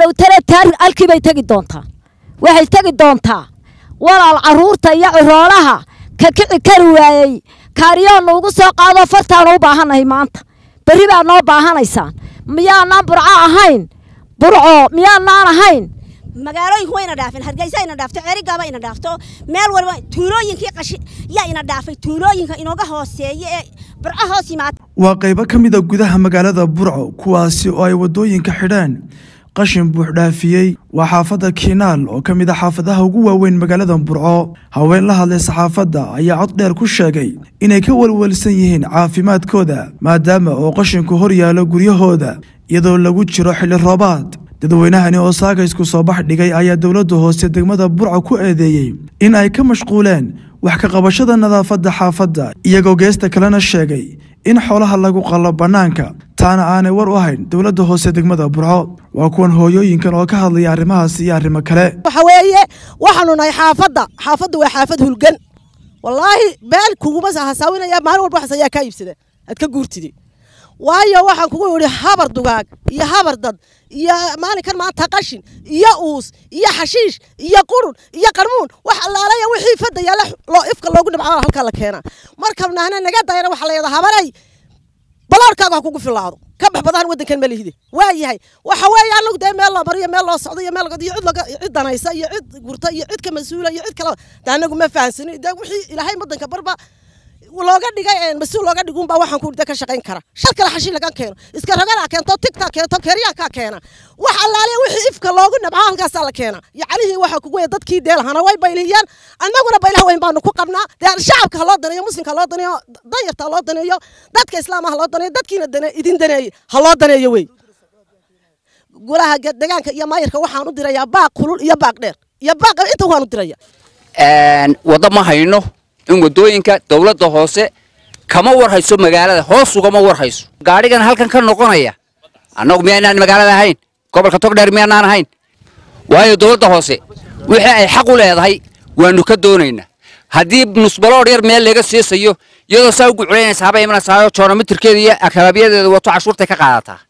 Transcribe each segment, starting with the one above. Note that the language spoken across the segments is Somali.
dhowtana taari halkii bay tegi doontaa waxay tegi doontaa walaal carruurta iyo ciroolaha ka kici kari waayey kaariyoonna ugu soo qaadoo fartaanu u baahannahay maanta berri baa noo baahanaysaan miyaanaan burco ahayn burco miyaanaan ahayn magaalooyinku wayna dhaafeen hargeysa ina dhaafto ceerigaaba ina dhaafto meel waliba tuulooyinkii qashi yaa ina dhaafay tuulooyinka inooga hooseeya ee burco hoos yimaada waa qaybo ka mid a gudaha magaalada burco kuwaasi oo ay waddooyinka xidheen qashin buux dhaafiyey waa xaafadda kiinaal oo ka mid a xaafadaha ugu waaweyn magaalada burco haween la hadlay saxaafadda ayaa cod dheer ku sheegay inay ka welwelsan yihiin caafimaadkooda maadaama oo qashinku hor yaalo guryahooda iyadoo lagu jiro xilli roobaad dadweynahani oo saagaysku soo bax dhigay ayaa dowladda hoose degmada burco ku eedeeyey in ay ka mashquuleen wax ka qabashada nadaafadda xaafadda iyagoo geesta kalena sheegay in xoolaha lagu qallo bannaanka taana aanay war u hayn dowladda hoose degmada burco waa kuwan hooyooyinkan oo ka hadlaya arrimahaas iyo arrimo kale waxa weeye waxaanu nahay xaafadda xaafadda waa xaafad hulgan wallaahi beel kuguma hasaawinaya maalin walba waxas ayaa kaa iibsada aad ka guurtidi waayo waxaan kugu yidhi habar dugaag iyo habar dad iyo maalinkan maanta qashin iyo uus iyo xashiish iyo qurun iyo qarmuun wax allaalaya wixii fadda yaalla loo ifka loogu dhibcaa halkaa la keenaa marka nahna naga dayana waxaa la yidhaha habaray baloorkaaga ha kugu filaado ka bax badan waddankan ma lihide waa yahay waxa weeye anagu dee meel loo mariyo meel loo socdo iyo meel iyo cid laga cid danaysa iyo cid gurta iyo cid ka mas-uula iyo cid kale dee anagu ma fahansani dee wixii ilaahay waddanka barba looga dhigay mas-uul looga dhigun baa waxaan ku ka shaqayn kara shal kale xashin laga keeno iska ragana keento tigta keento keryaankaa keena wax allaale wixii ifka loogu nabcaa halkaasaa la keena yacnihii waxaa kugu weya dadkii deelhana way baylihiyaan annaguna baylaha weyn baanu ku qabnaa dee shacabka ha loo daneeyo muslimka ha loo daneeyo danyarta ha loo daneeyo dadka islaama ha loo daneeyo dadkiina dane idin daneeye ha loo daneeyo wey golaha degaanka iyo maayirka waxaan u dirayaa baaq kulul iyo baaq dheer iyo baaq inta waan u diraya waddo ma hayno in waddooyinka dowladda hoose kama war hayso magaalada hoos ugama war hayso gaadhigan halkan ka noqonaya annagu miyaynaan magaalada ahayn gobolka togdheer miyaanaan ahayn waayo dowladda hoose wixii ay xaq u leedahay waanu ka doonaynaa haddii nusbaloodh yar meel laga siisayo iyadoo saa ugu culaynaysa haba imanaysaa joonomitirkeeda iyo akalaabyadeeda wato cashuurtay ka qaadataa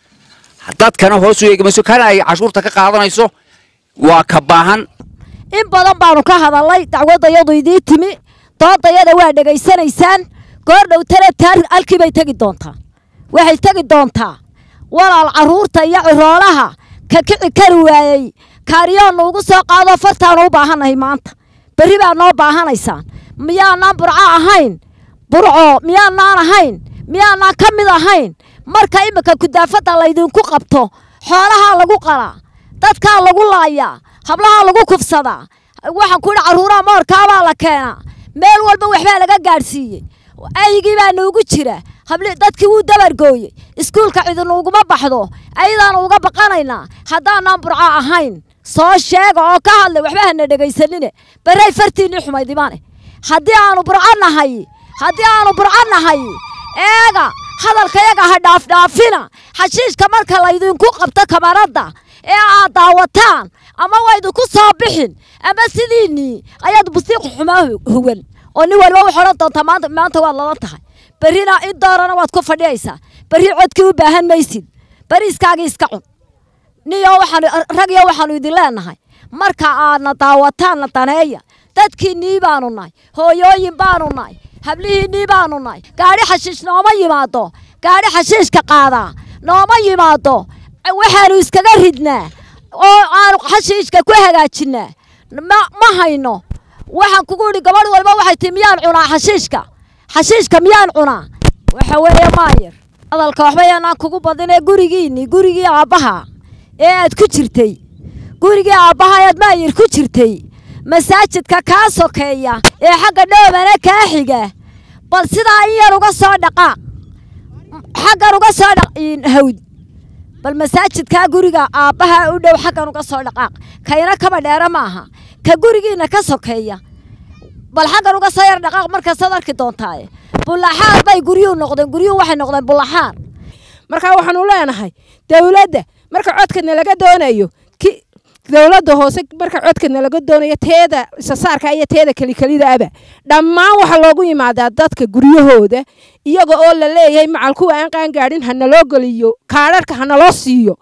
dadkana hoos u eegamayso kana ay cashuurta ka qaadanayso waa ka baahan in badan baanu ka hadalnay dacwaddayadu idii timi doodayada waa dhegaysanaysaan goor dhowtana taari halkii bay tegi doontaa waxay tegi doontaa walaal carruurta iyo ciroolaha ka kici kari waayey kaariyoonna ugu soo qaadoo fartaanu u baahannahay maanta berri baa noo baahanaysaan miyaanaan burco ahayn burco miyaanaan ahayn miyaanaan ka mid ahayn marka iminka kudaafadda laydinku qabto xoolahaa lagu qalaa dadkaa lagu laayaa hablahaa lagu kufsadaa waxaan ku yidhi carruuraha moorkaabaa la keenaa meel walba waxbaa laga gaadhsiiyey aygii baa nuugu jira habli dadkii wuu dabargooyey iskuulka cidinuuguma baxdo ayadaanu uga baqanaynaa haddaanaan burco ahayn soo sheega oo ka hadlay waxba hana dhegaysanine barray fartiinnii xumayd imaane haddii aanu burco nahay haddii aanu burco nahay eega hadalkayaga ha dhaafdhaafina xashiishka marka laydinku qabto kabaradda ee aad daawataan ama waydinku soo bixin ama sidiinnii ayaad bustiiq xumaa hugan oo nin waliba wax odhan doontaa maanta maanta waad lala tahay berrina in doorana waad ku fadhiyaysaa berri codkii u baahan maysid berri iskaagii iska cun niyo waxaanu rag iyo waxaanu idin leenahay marka aadna daawataanna daneeya dadkiinnii baanu nahay hooyooyin baanu nahay hablihiinnii baanu nahay gaadhi xashiish nooma yimaado gaadhi xashiishka qaadaa nooma yimaado waxaanu iskaga ridnaa oo aanu xashiishka ku hagaajinaa ma hayno waxaan kugu idhi gabadh walba waxay tii miyaan cunaa xashiishka xashiishka miyaan cunaa waxa weeye maayir hadalka waxba yaanaan kugu badinee gurigiinni gurigii aabbaha ee aad ku jirtay gurigii aabbaha ayaad maayir ku jirtay masaajidka kaa sokeeya ee xagga dhoobana kaa xiga bal sidaa in yar uga soo dhaqaaq xaggan uga soo dhaq hawd bal masaajidkaa guriga aabbaha u dhow xaggan uga soo dhaqaaq kayna kaba dheera maaha ka gurigiina ka sokeeya bal xaggan uga soo yar dhaqaaq markaasaad arki doontaaye bullaxaar bay guryuhu noqdeen guryuhu waxay noqdeen bullaxaar marka waxaanu leenahay dowladda marka codkana laga doonayo dowladda hoose marka codkana laga doonayo teeda isasaarka iyo teeda kelikelidaaba dhammaan waxaa loogu yimaadaa dadka guryahooda iyaga oo la leeyahay macal kuwa aan qaangaadhin hanaloo geliyo kaadharka hanaloo siiyo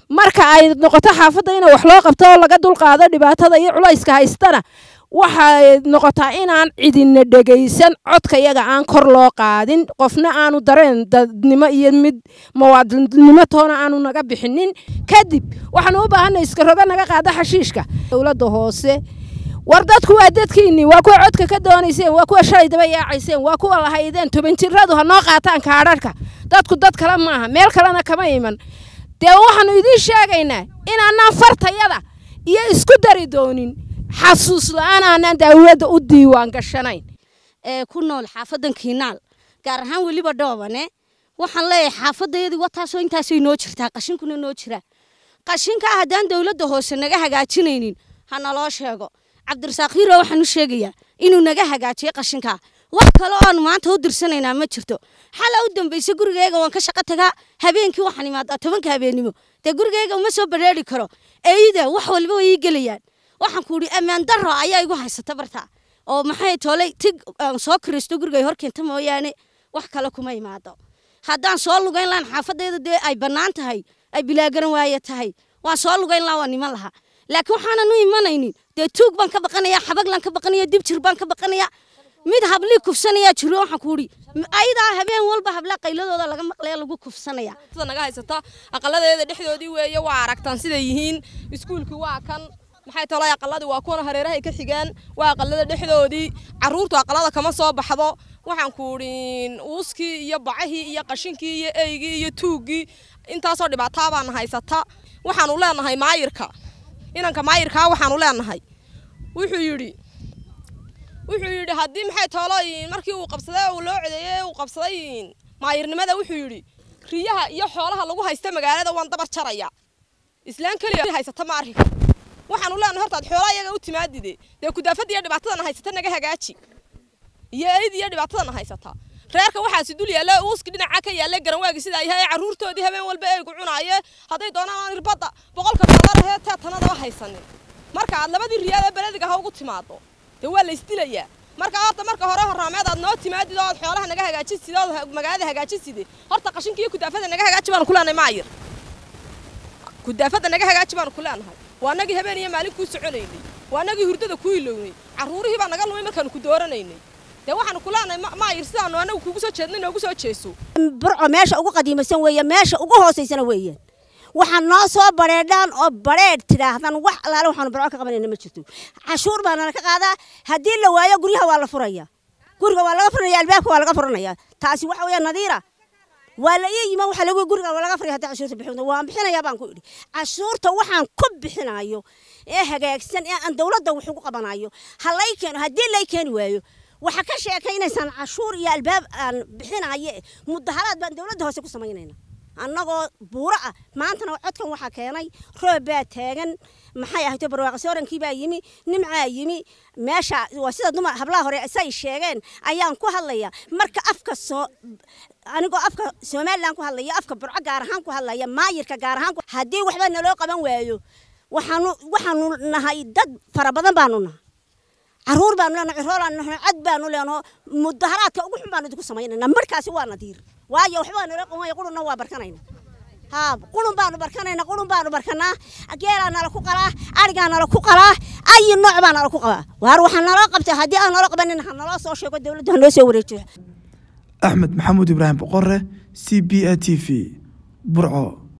marka ay noqoto xaafadda in wax loo qabto oo laga dulqaado dhibaatada iyo culayska haystana waxay noqotaa inaan cidina dhegaysan codka yaga aan kor loo qaadin qofna aanu dareen dadnimo iyo mid muwaadinimo toona aanu naga bixinin kadib waxaanu u baahanay iska roga naga qaada xashiishka dowladda hoose war dadku waa dadkiinni waa kuwa codka ka doonayseen waa kuwa shalay daba yaacayseen waa kuwa lahaydeen toban jiradu ha noo qaataan kaadharhka dadku dad kale maaha meel kalena kama iman dee waxaanu idiin sheegaynaa inaanaan fartayada iyo isku dari doonin xasuus la-aan aanaan dawladda u diiwaan gashanayn ee ku nool xaafadan kiinaal gaar ahaan weliba dhoobane waxaan leeyahay xaafadayadii wataasoo intaasay noo jirtaa qashinkuna noo jiraa qashinkaa haddaan dowladda hoose naga hagaajinaynin ha naloo sheego cabdirasaaq hiiro waxaan u sheegayaa inuu naga hagaajiyo qashinkaa wax kale oon maanta u dirsanaynaa ma jirto xala u dambaysa gurigeyga waan ka shaqo tagaa habeenkii waxaan imaadaa tobanka habeennimo dee gurigeyga uma soo bareeri karo eyda wax walba way ii gelayaan waxaan ku idhi ammaan darro ayaa igu haysata bartaa oo maxay toolay tig aan soo kiristo gurigay hor keenta mooyaane wax kale kuma imaado haddaan soo lugayn lahan xaafadayda dee ay bannaan tahay ay bilaagaran waaye tahay waan soo lugayn lahaa waan iman lahaa laakiin waxaanan u imanaynin dee tuug baan ka baqanaya xabaglaan ka baqanaya dibjir baan ka baqanaya mid hablii kufsanaya jiro waxaan ku idhi ayadaa habeen walba hablaa qayladooda laga maqlaya lagu kufsanaya naga haysata aqaladeeda dhexdoodii weeye waa aragtaan siday yihiin iskuulkii waa kan maxay tolay aqaladii waa kuwan hareerahay ka xigaan waa aqalada dhexdoodii caruurtu aqalada kama soo baxdo waxaan ku idhi uuskii iyo bacahii iyo qashinkii iyo eygii iyo tuuggii intaasoo dhibaataa baana haysata waxaanu leenahay maayirka inanka maayirkaa waxaanu leenahay wuxuu yidhi wuxuu yidhi haddii maxay toolooyin markii uu qabsaday uu loo codeeyey uu qabsaday maayirnimada wuxuu yidhi riyaha iyo xoolaha lagu haysta magaalada waan dabar jaraya islaan keliya haysata ma arki waxaanu leenahay hortaad xoolaa iyaga u timaadide dee kudaafada iyo dhibaatadana haysata naga hagaaji iyo eyd iyo dhibaatadana haysata reerka waxaasi dul yaalla uuski dhinaca ka yaalla garanwaagi sidaa yahay carruurtoodii habeen walba eegu cunaaye hadday doonaan aan irbadda boqolka dollar ahee teetanadaba haysanin marka aad labadii riyaal ee belediga ha ugu timaado dee waa la isdilayaa marka horta marka hore horaameed aad noo timaadid oo aad xoolaha naga hagaajisid oo magaalada hagaajiside horta qashinka iyo kudaafada naga hagaaji baanu ku leenahay maayir kudaafada naga hagaaji baanu ku leenahay waa nagii habeen iyo maalin kuu soconaynay waa nagii hurdada ku ilownay carruurihii baa naga lumay markaanu ku dooranaynay dee waxaanu ku leenahay maayir sidaanu anagu kugu soo jeednay noogu soo jeeso burco meesha ugu qadiimaysan weeye meesha ugu hoosaysana weeyaan waxaan noo soo bareedhaan oo bareedh tidhaahdaan wax alaale waxaanu burco ka qabanayna ma jirto cashuur baa nala ka qaadaa haddii la waayo guryaha waa la furaya guriga waa laga furanaya albaabka waa laga furanaya taasi waxa weeya nadiira waa la ii yima waxa lagu guriga waa laga furaya haddii cashuurta bixin waan bixinayaa baan ku idhi cashuurta waxaan ku bixinayo ee hagaagsan ee aan dowladda wax ugu qabanayo ha lay keeno haddii lay keeni waayo waxa ka sheekaynaysaan cashuur iyo albaab aan bixinaye mudaharaad baan dowladda hoose ku samaynayna annagoo buuro ah maantana codkan waxaa keenay roob baa taagan maxay ahayto barwaaqasoorankii baa yimi nimcaa yimi meesha waa sida dumar hablaha hore say sheegeen ayaan ku hadlaya marka afka soo anigoo afka somalilan ku hadlaya afka burco gaar ahaan ku hadlaya maayirka gaar ahaan haddii waxba naloo qaban waayo waxaanu waxaanu nahay dad fara badan baanu nahay caruur baanu leenahay ciroolaan nahay cod baanu leenaho mudaharaadka ugu xun baanu idinku samaynayna markaasi waa nadiir waayo waxbaa nala qawaya qurunna waa barkanayna haa qurun baanu barkanayna qurun baanu barkanaa geelaa nala ku qalaa arigaa nala ku qalaa ayi nooc baa nala ku qabaa waar waxaa naloo qabtay haddii aan naloo qabanin ha naloo soo sheego dowladda ha noo soo wareejiyo axmed maxamuud ibraahim boqore c b a t v burco